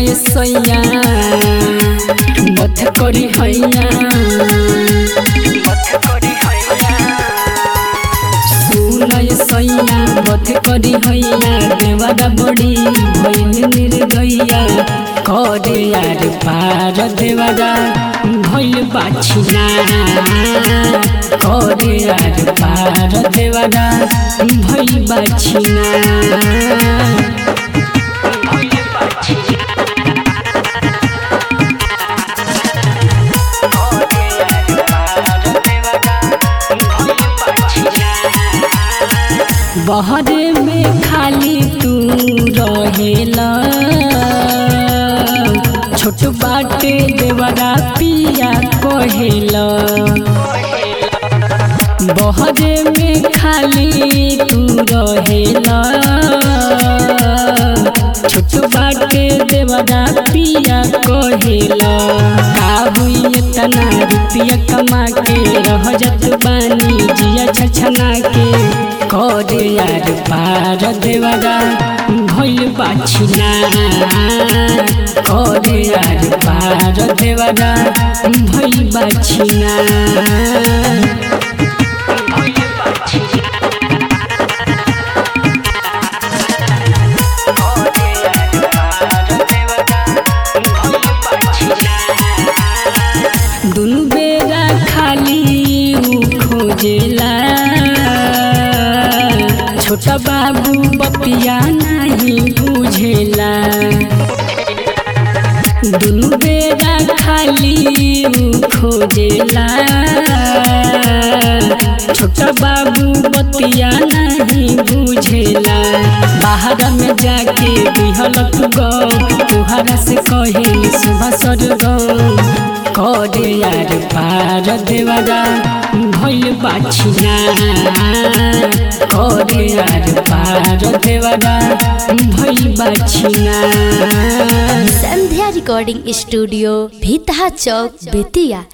ये सैया मत करी हैया सुन ये सैया मत करी हैया देवरा बड़ी भइल निर्दया करे यार पार देवरा भइल बाछिना करे यार पार देवरा भइल बाछिना बहरे में खाली तू रहेला छोट बाटे देवरा पिया कहेला बहरे में खाली तू रहेला छोट बाटे देवरा पिया कहेला काबू इतना रुपया कमा के रह जत बानी जिया छछना के करे यार पार देवरा भइल बाछिना करे यार पार देवरा भइल बाछिना दुनु बेरा खाली ऊ खोजेला छोटा बाबू बपिया नहीं बुझेला दुनु बेरा खाली ऊ खोजेला छोटा बाबू बतिया नहीं बुझेला बाहर में जाके बिहलक गौ तुहरा से कहे सुबह सरगम करे यार पार देवरा भइल बाछिना करे यार पार देवरा भइल बाछिना संध्या रिकॉर्डिंग स्टूडियो भीतहा चौक बेतिया